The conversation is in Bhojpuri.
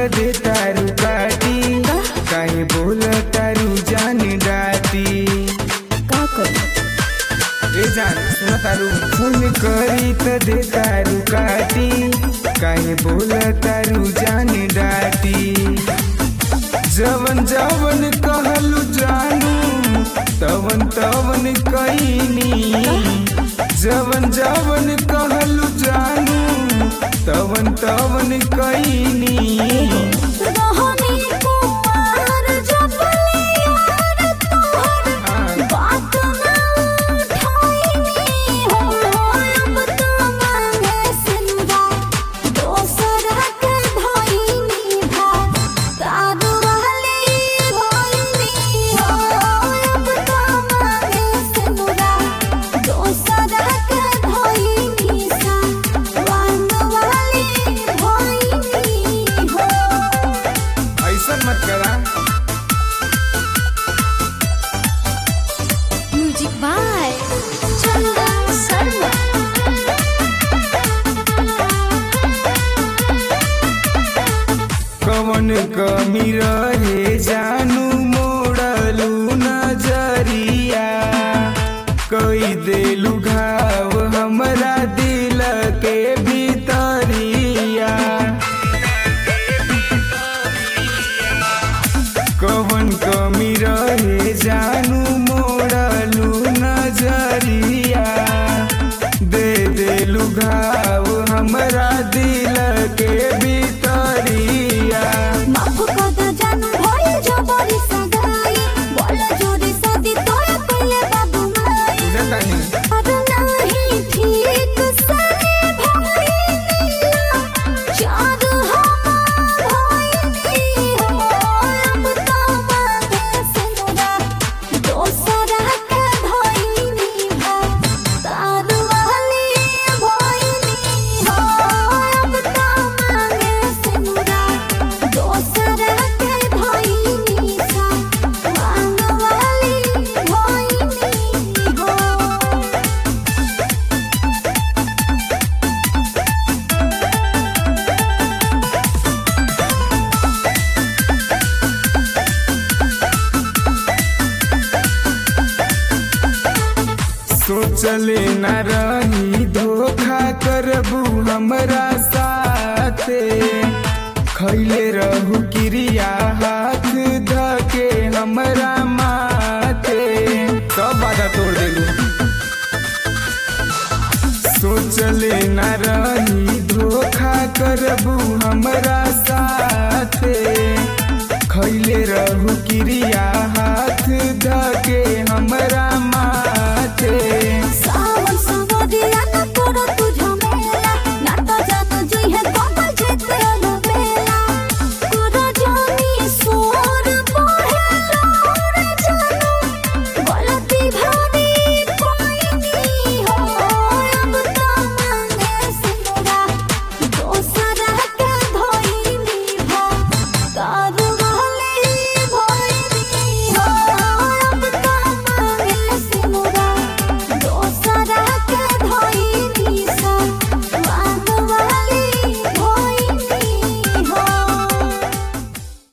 त दे तारू काटी काहे बोल तारू जान डाटी का करी ए जान सुन तारू फोन करी त दे तारू काटी काहे बोल तारू जान डाटी जवन जवन कहलू जानू तवन तवन कईनी जवन जवन कहलू जानू तवन तवन कईनी रहनी कुमार जबले यार तोहर बात ना उठाईनी हो अब तो मांगे सिंदा दोसरा के धोईनी भाग तारू रहली भोईनी हो अब तो मांगे सिंदा दोसरा के धोईनी सा वांग वाली भोईनी हो ऐसा मत करा म्यूजिक बाय चंदन शर्मा कवन कमी रहे जानू मोड़लू नजरिया कई देलू घाव हमरा दिल के भीतरिया कवन कमी रहे जानू मोड़लू नजरिया दे देलू घाव हमरा दिल के भीतरिया माफ कर दे जान भइल जबरी सगाई बोल जोरी सदी तोरा कइले बाबू माई बुझतानी अब नहीं ठीक सने भइनी चार हम भइनी हो अब तो मांगे सिंदूरा दोसरा के धइनी भा तार वाली भइनी हो अब तो मांगे सिंदूरा दोसरा के धइनी सा मांग वाली भइनी हो सोचले न रही धोखा करबू हमरा साथे खैले रहू क्रिया हाथ धके हमरा माथे सब बाधा तोड़ देलू सोचले न रही धोखा करबू